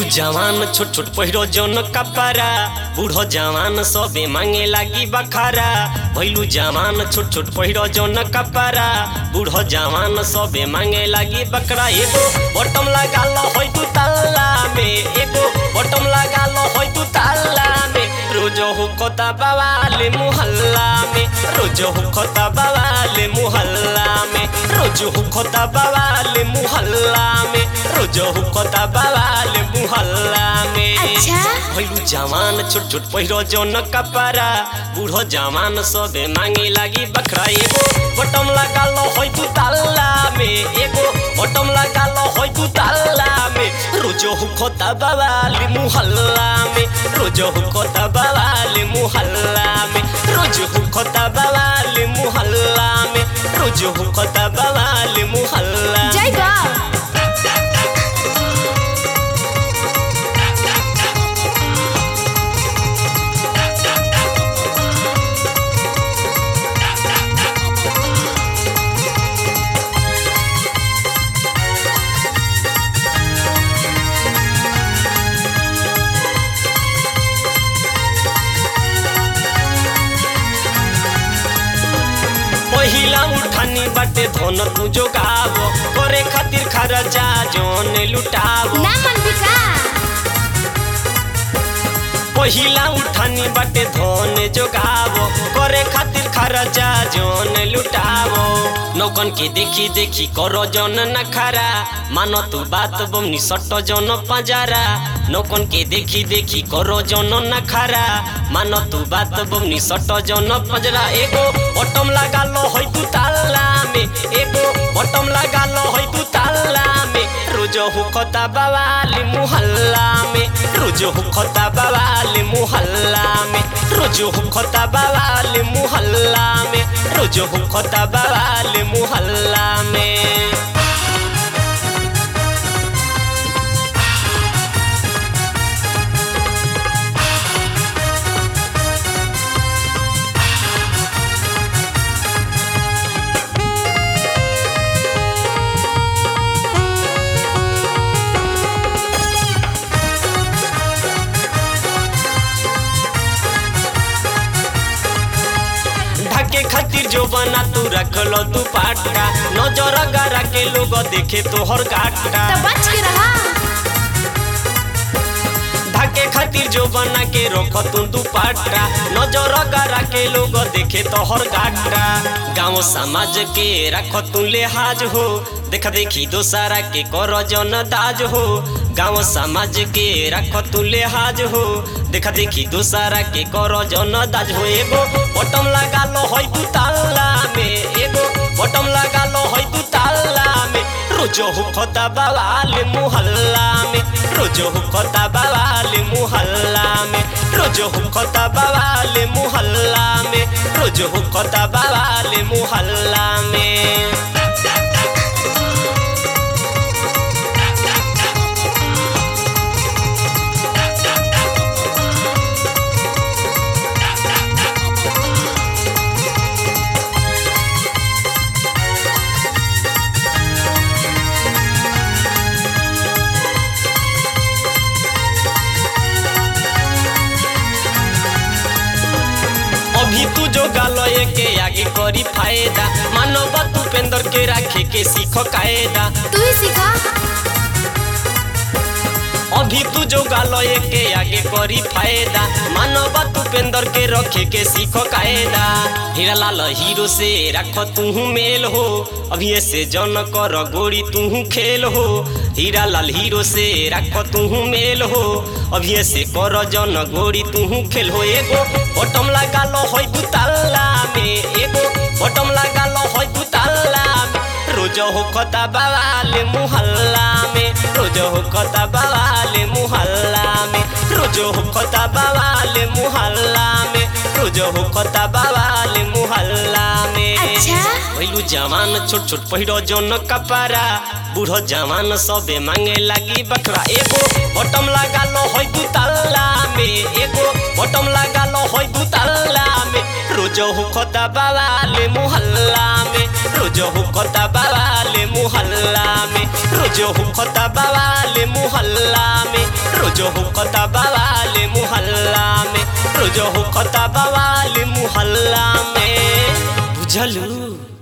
जवान छोट छोट पहिरो जन कपड़ा बूढ़ो जवान सबे मांगे लागी बखारा भैलू जवान छोट छोट पहिरो जन कपड़ा बूढ़ो जवान सबे मांगे लागी बकरा एगो बटम लगा लो होय तू ताला में एगो बटम लगा लो होय तू ताला में रोज हुकता बवाले मुहल्ला में रोज हुकता बवाले मुहल्ला में रोज हुकता बवाले मुहल्ला में रोज हुकता बवाले मुहल्ला में अच्छा। भैलू जवान छोट छोट पहिरो जन कपड़ा बूढ़ो जवान सबे मांगे लागी बखरा एगो बटम लगा लो होय तू ताला में एगो बटम लगा लो होय तू ताला में रोज हुकता बवाले मुहल्ला में रोज हुकता बवाले मुहल्ला में रोज हुकता बवाले मुहल्ला में रोज हुकता बवाले मुहल्ला जय बा पहिला उठानी बाटे धन तू जोगाव करे खातिर खर्चा जोन लुटाव ना मन बिका पहिला उठानी बाटे धन जोगाव करे खातिर खर्चा जोन लुटाव नौकन के देखी देखी करो जन नखरा मानो तू बात बमनी सट जन पजारा नौकन के देखी देखी करो जन नखरा मानो तू बात बमनी सट जन पजरा एगो बटम लगा लो होय तू ताला में एगो बटम लगा लो होय तू ताला में रोज हुकता बवाली मुहल्ला में रोज हुकता बवाली मुहल्ला में रोज हुकता बवाली मुहल्ला में रोज हुकता बवाली मुहल्ला में ढके खातिर जो बना तू रखलो तू पाटा नजर गरा के लोग देखे तोहर काटा तो बच के रहा ढके खातिर जो बना के रख तू दुपट्टा नजर गरा के लोग देखे तोहर गाटा गाँव समाज के रख तू लिहाज हो देख देखी दोसारा के कर जन दाज हो गाँव समाज के रख तू लिहाज हो देख देखी दोसारा के कर जन दाज हो एगो बटम लगा लो होय तू ताला में एगो बटम लगा लो होय तू ताला में रोज हुकता बवाल मुहल्ला में रोज हुकता बवाल मुहल्ला में रोज हुकता बवाल मुहल्ला में रोज हुकता बवाल मुहल्ला में अभी तू जो गालय के आगे करी फायदा मानव तुपेंद्र के राखे के सीख कायदा तू ही सीखा अभी तू जो गालय के आगे करी फायदा मानव तुपेंद्र के रखे के सीख कायदा हीरा लाल हीरो से रख तू मेल हो अभी ऐसे जन कर गोरी तू खेल हो हीरा लाल हीरो से रख तू मेल हो अभी ऐसे कर जन गोरी तू खेल हो एगो बटम लगा लो होय तू ताला में एगो बटम लगा लो होय तू ताला में रोज होकता बवाल मुहल्ला में रोज होकता बवाल मुहल्ला में रोज होकता बवाल मुहल्ला में रोज होकता बवाल मुहल्ला में अच्छा। पहिलू जवान छोट छोट पहिरो जन कपड़ा बूढ़ो जवान सबे मांगे लागी बकरा एगो बटम लगा लो होय तू ताला में एगो बटम लगा लो होय तू ताला में रोज हुकता बवाल मुहल्ला में रोज हुकता बवाल मुहल्ला मुहल्ला में रोजो हुकता बवाल मुहल्ला में रोजो हुकता बवाल मुहल्ला में रोजो हुकता बवाल मुहल्ला में बुझलू